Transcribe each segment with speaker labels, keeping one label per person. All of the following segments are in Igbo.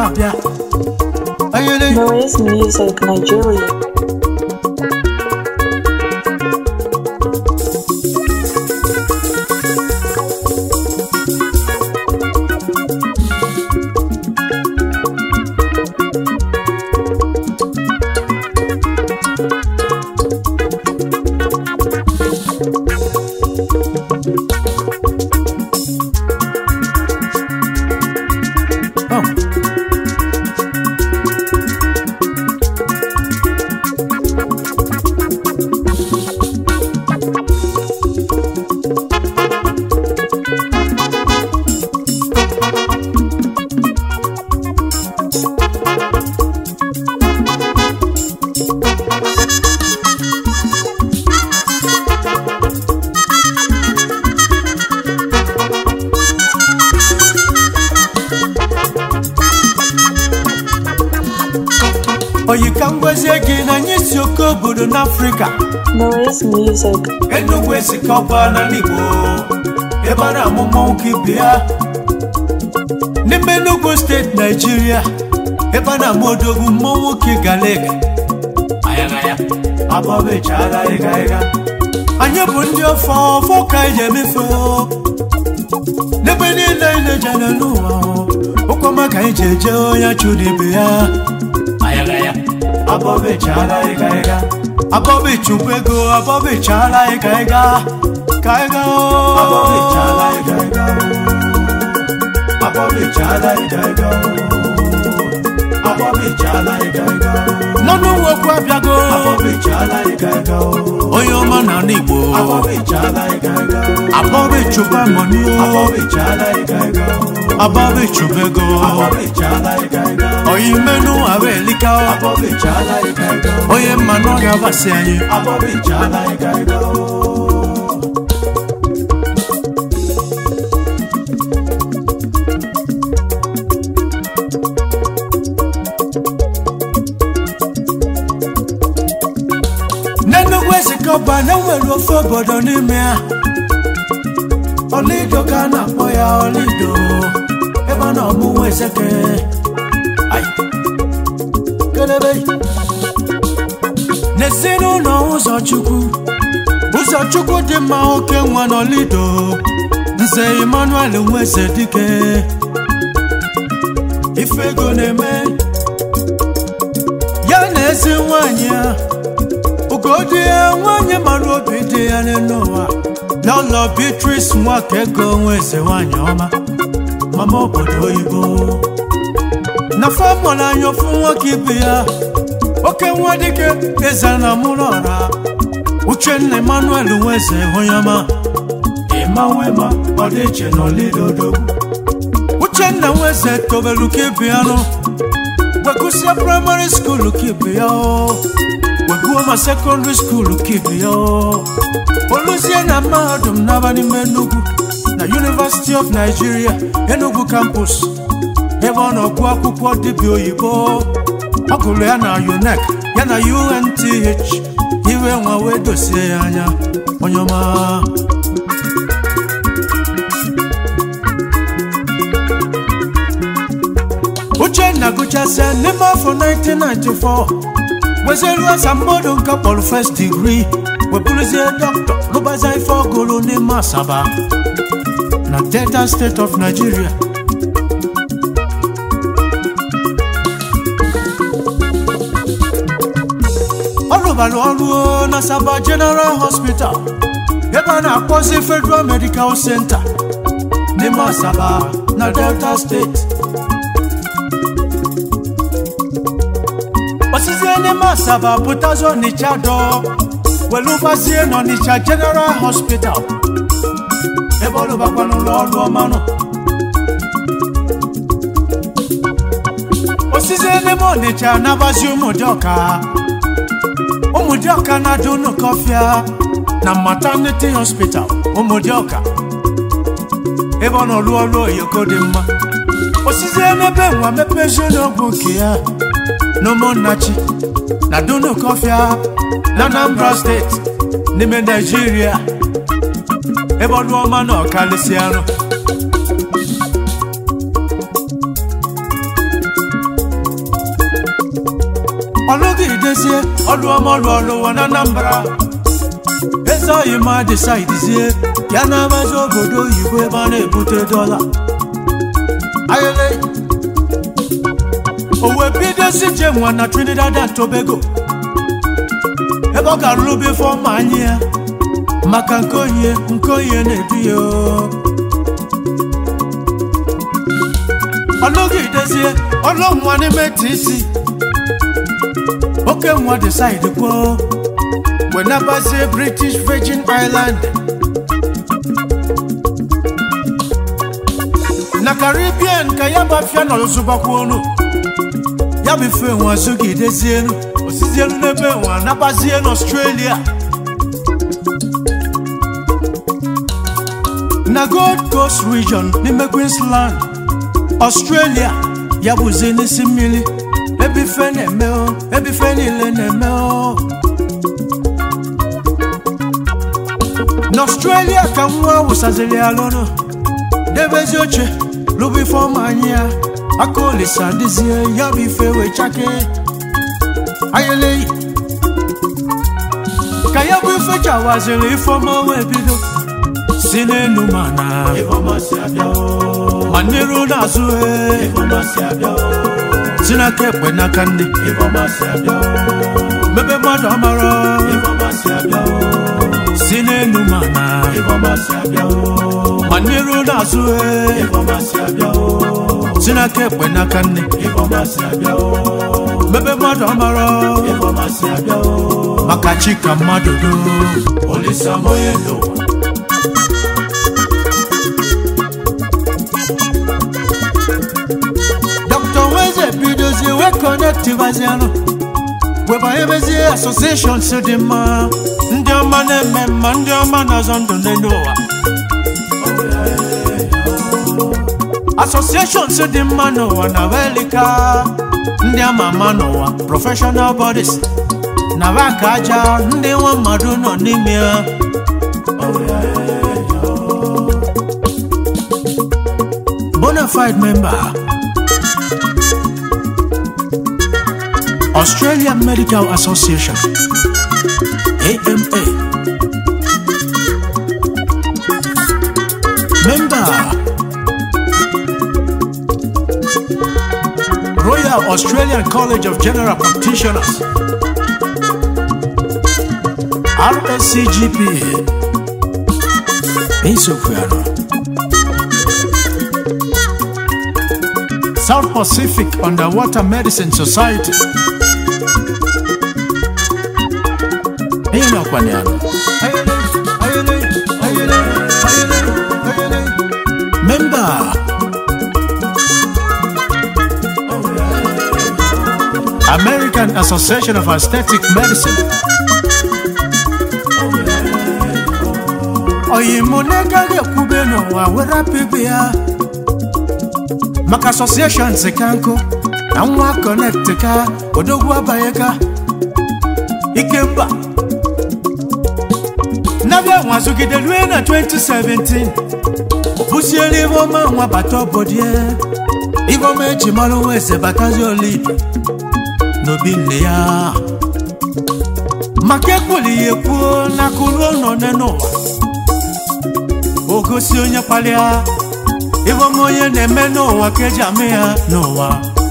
Speaker 1: abịa ayele
Speaker 2: Noise Music Nigeria.
Speaker 1: oh. oyi ka m gwazie gị na anyị si oke obodo n'afrịka
Speaker 2: Noise Music.
Speaker 1: enugwu esikọba n'ala igbo ebe a na-amụ mmọnwụ ibe ya n'ime enugwu steeti naijiria ebe a na-amụ odogwu mmọnwụ ka galega ayagaya abọbechara ịga ịga anyị bụ ndị ọfọ ọfọ ka anyị emefe n'ebe niile anyị na-ejere n'ụwa ụkwama ka anyị ji eje onye chụrụ ibe ya ayagaya abọbechara ịga ịga abọbechukwu ego abọbechara ịga ịga ka ịga abọbechara ịga ịga abọbechara ịga ịga abọbechala ịga ịga n'ọnụ nwokwu abịago abọbechala ịga ịga onye ọma na ala igbo abọbechala ịga ịga abọbechuba mọni abọbechala ịga ịga abọbechuba ego abọbechala ịga ịga onye mmenụ ahụ elika abọbechala ịga ịga onye mmanụ ọ ga-abasị anyị abọbechala ịga ịga n'enugwu ezikọba na-enwere ofe obodo n'ime ya ọlido ka a na-akpọ ya ọlido ebe a na-ọmụnwa ezeke Ai. kelebe n'ezinụlọ ụzọchukwu ụzọchukwu dị mma oke nwa n'ọlido nze emmanuel nweze dike ife ego na-eme ya na ezi nwanyị ya ugodi ya nwanyị mara obi dị ya n'elu ụwa n'ụlọ beatrice nwaka ego nweze nwanyị ọma mama obodo oyibo na famụlụ anya ofu nwoke ibe ya oke nwa dike eze na mụrụ ọra uchenna emmanuel nweze onye ọma ịma nwema ọ dị iche n'olidodo uchenna nweze tobelu ka ibe ya nụ wegusie praịmarị skuulu ka ibe ya o weguo ma sekọndịrị skuulu ka ibe ya o oluzie na mahadum n'aba n'ime Enugu na University of Nigeria Enugu campus ebe ọ na-ọgụ akwụkwọ dibịa oyibo ọ gụrụ ya na UNEC ya na UNTH iwe nwa wee dosie ya anya onye ọma uchenna gụchasịa n'ime afọ 1994 wezeru asambodo nke kpọrọ first degree webụrụzie dọkịta rụbaza ife ọgụrụ n'ime asaba na delta state of nigeria ọ rụbara ọrụ na asaba general hospital ebe a na-akpọzi federal medical center n'ime asaba na delta steeti osizie n'ime asaba pụtazi ọnịcha dọ welụbazie n'ọnịcha general hospital ebe ọ rụbakwa n'ụlọ ọrụ ọmanụ osizie n'ime ọnịcha nabazi ụmụdịọka ụmụdịọka na-adị unu kọfịa na maternity hospital ụmụdịọka ebe ọ nọ rụọ ọrụ oyoko dị mma osizie n'ebe nwa mepezie n'ọgwụ nke ya n'ụmụnnachi na dunu kọfịa na anambra steeti n'ime naijiria ebe ọnụ ọma na ọkalịsị arụ ọlụgidezie ọlụ ọma ọlụ ọlụwa na anambra eze oyi ma disaidizie ya na-amazi obodo oyibo ebe a na-ebute dọla ayele o wee bidozi je nwa na trinidad and tobago ebe ọ ga-alụ bụ ife ọma anyị ya maka nke onye nke onye na-edu ya o. ọlụgidezie ọlụ nwa n'ime tc oke nwa decide kwuo wenabazie british virgin island na caribbean ka ya gbafia n'ọzụbakwa ọnụ ya bụ ife nwa zụgidezienu osizienu n'ebe nwa nabazie n'australia na gold coast region n'ime queensland australia ya bụzi n'isi mmiri ebe ife na-eme o ebe ife niile na-eme o n'australia ka nwa wụsaziri ya lụnụ debezi oche lụbụ ife ọma anyị ya aka olisa dịzie ya bụ ife wee chake ayeleyi ka ya bụ ife chawaziri ife ọma wee bido si n'elu ma na ma n'iru n'azụ e si n'aka ekpe n'aka ndị mebe mmadụ amara si n'elu ma na ma n'iru n'azụ e si n'aka ekpe n'aka ndị mebe mmadụ amara maka chi ka mmadụ do olisamoye n'ụwa Dr. Weze bidozie wee kọnektivazianụ webanyebezie asosieshọn si dị mma ndị ọma na-eme mma ndị ọma na-azọ ndụ n'elu ụwa asosieshọn si dị mma n'ụwa na welika ndị ama ama n'ụwa prọfeshọnal bọdis na baka aja ndị nwa mmadụ nọ n'ime ya bonafide member Australian Medical Association AMA Member Royal Australian College of General Practitioners RSCGP Insofuano South Pacific Underwater Medicine Society Hiyo inakwaniana Member American Association of Aesthetic Medicine oyimonegaghi ekwube n'ụwa were pipi ya maka associations ka nkụ na nwa connect ka odogwu abanye ka ikemba nabịa nwazugide rue na 2017 bụsiere ibe ọma nwa bata obodie ibe ọma eji mara nwa eze batazi olibi n'obi nne ya maka ekwuli ya ekwuo n'aka ruo nọ n'ụwa o gosi onye kpalịa ibe ọma onye na-eme n'ụwa ka eji ama ya n'ụwa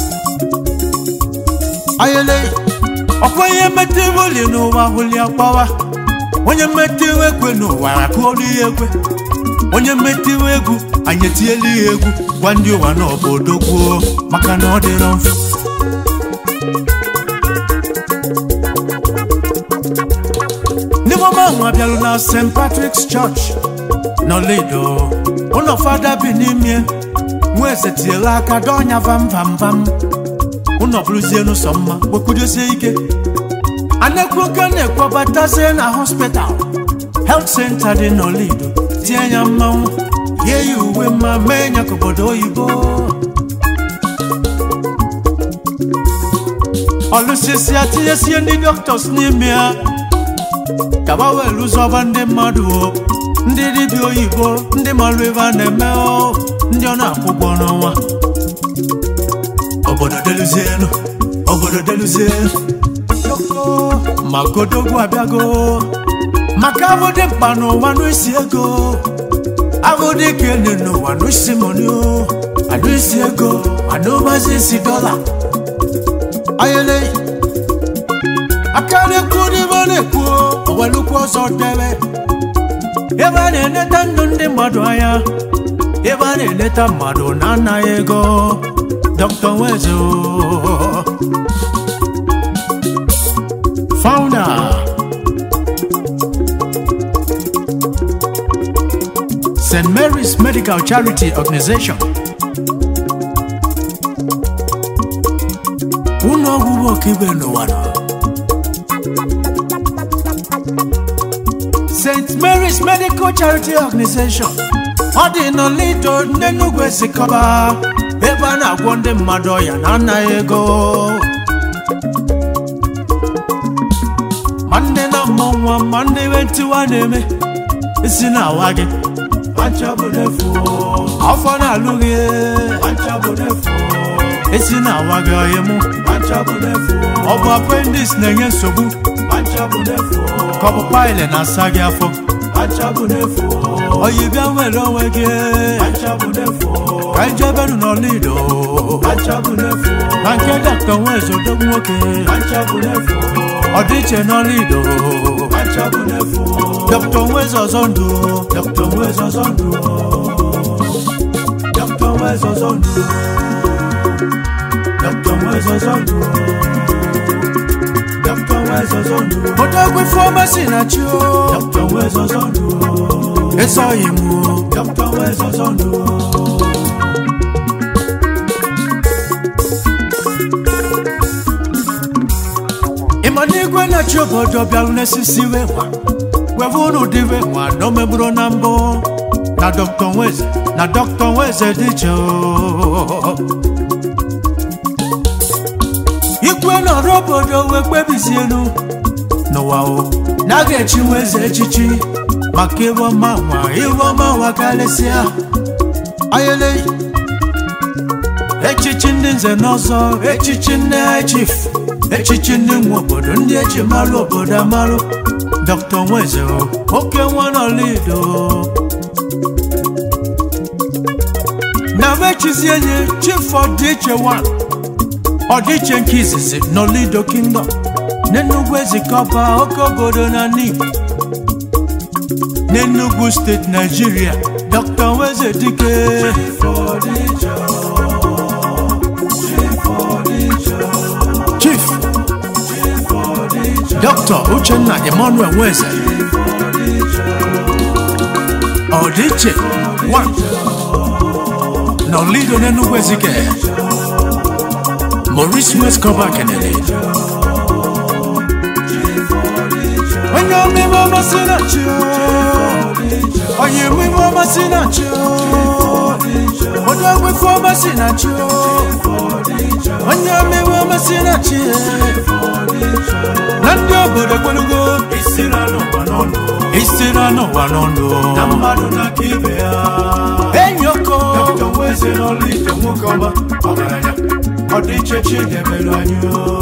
Speaker 1: ayele ọkwa ihe mmetụ ibe oli n'ụwa hụli akpawa onye mmetụ iwe ekwe n'ụwa akụọrụ ya ekwe onye mmetụ iwe egwu anyị etinyela ya egwu gwa ndị ụwa na obodo gwuo maka na ọ dịrọ mfe n'ime ọma ahụ abịalụ na st patrick's church n'olido ụlọ fada bi n'ime nwa eze tinyela aka dọnya vam vam vam ụlọ bụrụzie n'ụsọ mma gbekwudosie ike a na-ekwu oke na-ekwobatazie na hospital health center dị n'olido tie ya mmanwụ yie ya uwe mma mee ya ka obodo oyibo ọlụsisi atinyesie ndị doctors n'ime ya ka gba wee lụzọba ndị mmadụ o ndị dibịa oyibo ndị malụ ebe a na-eme o ndị ọ na-akwụ ụgwọ n'ọnwa obodo deluzienu obodo deluzie ma godogwu abịago maka abụ dị mkpa n'ụwa n'isi ego abụ dị ka elu n'ụwa n'isi moni anụ isi ego anụ mazi isi dọla ayele aka na-ekwu n'ime na-ekwu owelukwu ọzọ debe ebe a na-eneta ndụ ndị mmadụ anya ebe a na-eleta mmadụ na anaghị ego dr nwezo founder st mary's medical charity organization ụlọ ọgwụgwọ ọkaibe n'ụwa nọ st mary's medical charity organization ọ dị n'olido n'enugwu esikọba ebe a na-agwọ ndị mmadụ ọya na anaghị ego ma ndị na mmụ nwa ma ndị iwe ntiwa na-eme isi na-awa gị afọ na-alụ gị esi na-awa gị ọyị mụ ọ bụ appendix na-enye nsogbu ka ọ bụ paịlị na-asa gị afọ oyi bịa nwere onwe gị ka ijebenụ n'ọlido na nke dọkta nwezo dogbu nwoke ọdịiche n'ọlido dọkta nwezo ọzọ ndụ dọkta nwezo ọzọ ndụ dọkta nwezo ọzọ ndụ dọkta nwezo ọzọ ndụ dọkta nwezo ọzọ ndụ odogwu fọmasi na chi o dọkta nwezo ọzọ ndụ esoghị m o dọkta nwezo ọzọ ndụ ịma na igwe na-achị obodo bịarụ n'esisi wee nwa weve unu dịve nwa na omegburu na mbụ na dọkta nweze na dọkta nweze dị iche o. ikwe nọrọ obodo wee kpebizienu n'ụwa o na a ga-echi nweze echichi maka iwe ọma nwa iwe ọma nwa karịsịa ayele echichi ndị nze n'ọzọ echichi ndị chief echichi ndị nwe obodo ndị eji marụ obodo amarụ dr nweze oke nwa n'olido na mechizie nye chief ọdịiche 1 ọdịiche nke izizi n'olido kingdom n'enugwu ezikọba oke obodo na n'igbo n'enugwu steeti naijiria dr nweze dike chief dr uchenna emmanuel nweze ọdịiche 1 n'olido n'enugwu ezike maurice westcover kenele onye omime ọmasị na chi onye omime ọmasị na chi onye ogbefe ọmasị na chi onye omime ọmasị na chi na ndị obodo kwelugo isi na n'ụwa n'ọnụ na mmadụ na aka ibe ya enyi oko ọdịiche chidebere anyị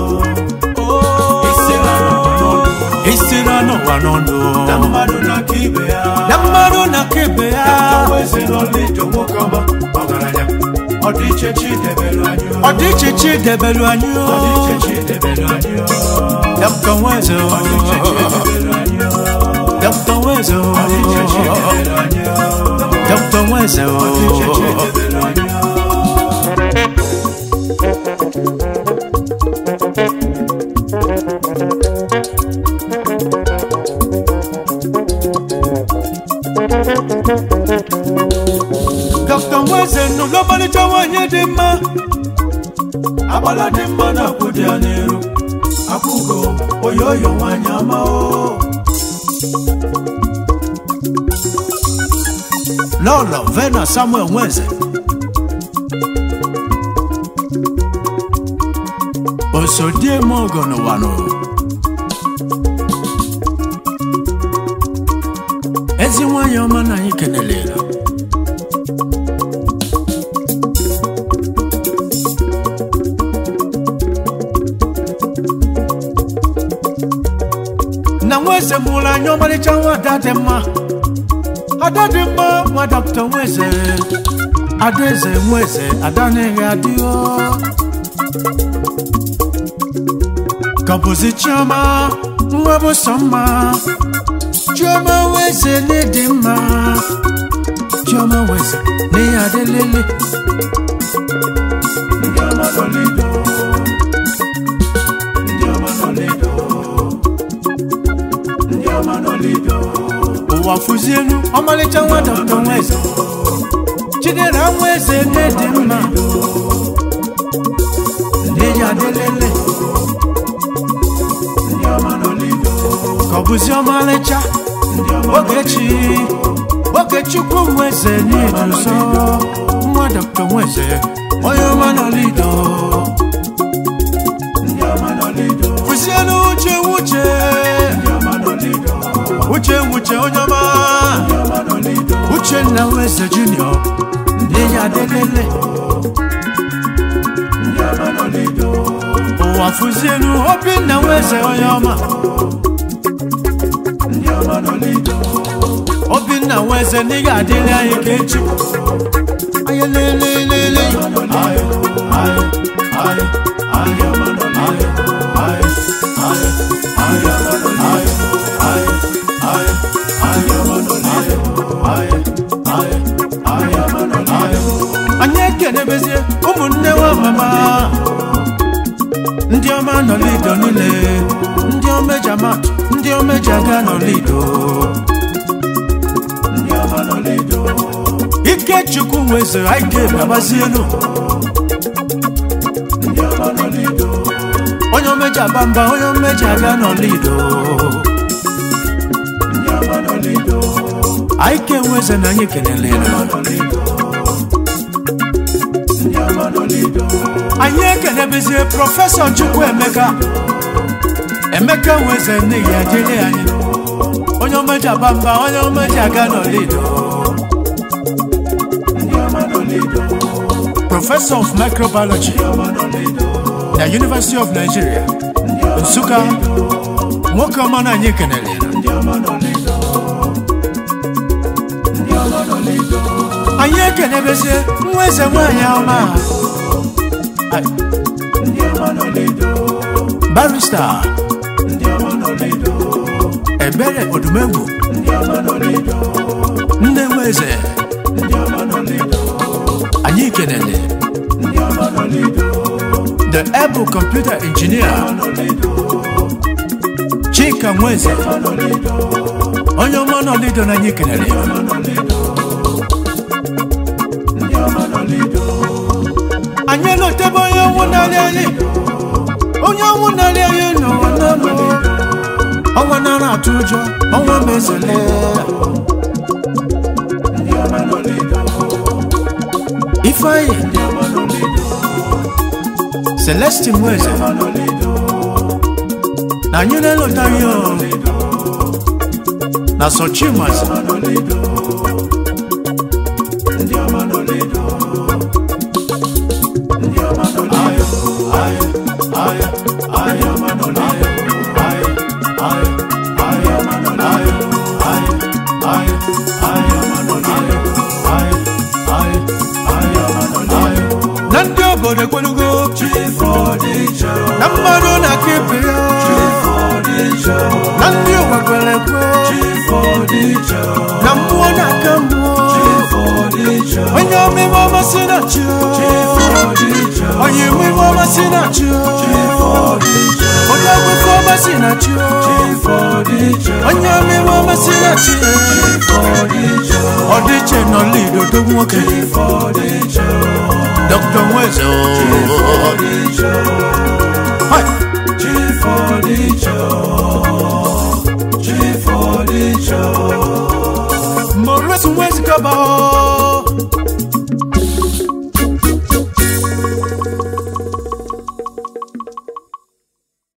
Speaker 1: isira n'ụwa n'ọnụ na mmadụ na aka ibe ya na mmadụ na aka ibe ya ọdịiche chidebere anyị ọdịiche chidebere anyị dọkta nweze dọkta nweze dọkta nweze dọkta nweze nụlụ ọmalịcha nwanyị dị mma agbala dị mma na akwụ dị ya n'iru akwụgo oyoyo nwanyị ama o lọlọ vena samuel nweze osodieme ogo n'ụwa n'ụwa ezi nwanyị ọma na anyị kenelere nweze mụrụ anya ọmarịcha nwa ada dị mma ada dị mma nwa dọkịta nweze adaeze nweze ada na-eghe adịghọ kọbụzi chioma nwa bụ sọ mma chioma nweze n'ịdị mma chioma nweze n'ihe adịlele ndị ọma nọ lido ndị ọma nọ lido ndị ọma nọ lido ụwa fụzielu ọmalịcha nwa dọkịta nweze chidera nweze n'ịdị mma n'ihe adịlele ka ọ bụzi ọmalịcha ogechi ogechukwu nweze n'iduzo nwa dọkịta nweze onye ọma nọlido kwụsịelu uche wuche uche wuche onye ọma uchenna nweze junior n'ihe adịlele ụwa fụzielu obinna nweze onye ọma obinna nweze n'ịga adịrị anyị ka echi anyị lelelele anyị anyị anyị anyị anyị anyị anyị ekenebezie ụmụnne nwa mama ndị ọma nọ lido niile ndị omeja mat ndị omeja ga nọ lido ikechukwu nwezere ike gabazielu onye omeja bamba onye omeja ga nọ lido aike nweze na anyị kelelere anyị ekenebezie prọfesọ chukwu emeka emeka nweze n'ihi ejele anyị onye omeja bamba onye omeja ga nọ lido professor of microbiology na university of nigeria nsụka nwoke ọma na anyị kenere anyị ekenebezie nwa eze nwanyị ọma Ai. barista ebere odumegwu nne nwa eze anyị kenele the able computer engineer chika nweze onye ọma nọlido na anyị kenele anyị elotebe onye ọnwụ narị anyị onye ọnwụ narị anyị n'ụwa n'ọnụ ọnwa nara atụ ụjọ ọnwa mezele ifeanyi celestin nweze na anyị na-elotaghị o na sochimas na ndị obodo ekwelugo na mmadụ na-aka ibe ya na ndị ụwa kwere ekwe na mmụọ na-aka mmụọ onye omime ọmasị na chi onye omime ọmasị na chi onye ọgwụfe ọmasị na chi onye omime ọmasị na chi ọdịche nọ lido dogo nwoke dr nweze o